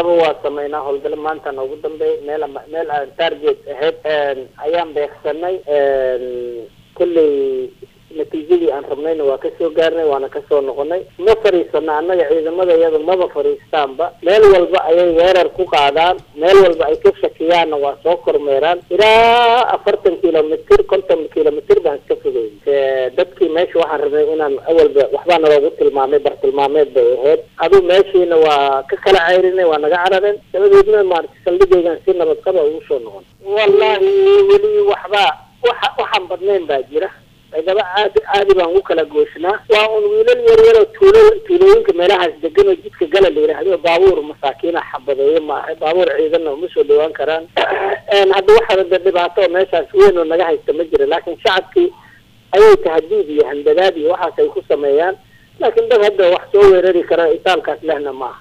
intaba waa sameynaa howlgalo maanta noogu dambeey meel ama meel aan target ahayd ayaan beegsanay kulley natiijadii aan rabnayna waa kasoo gaarnay waana kasoo noqonay ma fariisano annaga ciidamada iyada maba fariistaanba meel walba ayay weerar ku qaadaan meel walba ay ka shakiyaanna waa soo kormeeraan ilaa afartan kilomitr konton kilomitr baan iska fogeyn dadkii meesha waxaan rabnay inaan awalba waxbaa naloogu tilmaamay bartilmaameed bay ahayd aduu meeshiina waa ka kala ceyrinay waa naga carareen dabadeedna maarata saldhigaygan si nabad qaba ugu soo noqon wallahi weli waxba waxa waxaan badnayn baa jira ciidaba caadi caadi baan u kala gooshnaa waa un wiilal yar yaroo tuulo tuulooyinka meelahaas degan oo jidka gala la yidhaahdo baabuur masaakiina xabadeeyo maaha baabuur ciidanna uma soo dhawaan karaan hadda waxa de dhibaato oo meeshaas weyn oo naga haysta ma jira laakiin shacabkii ayay tahadiid iyo handadaad iyo waxaas ay ku sameeyaan laakiin dad hadda wax soo weerari kara itaalkaas lehna maaha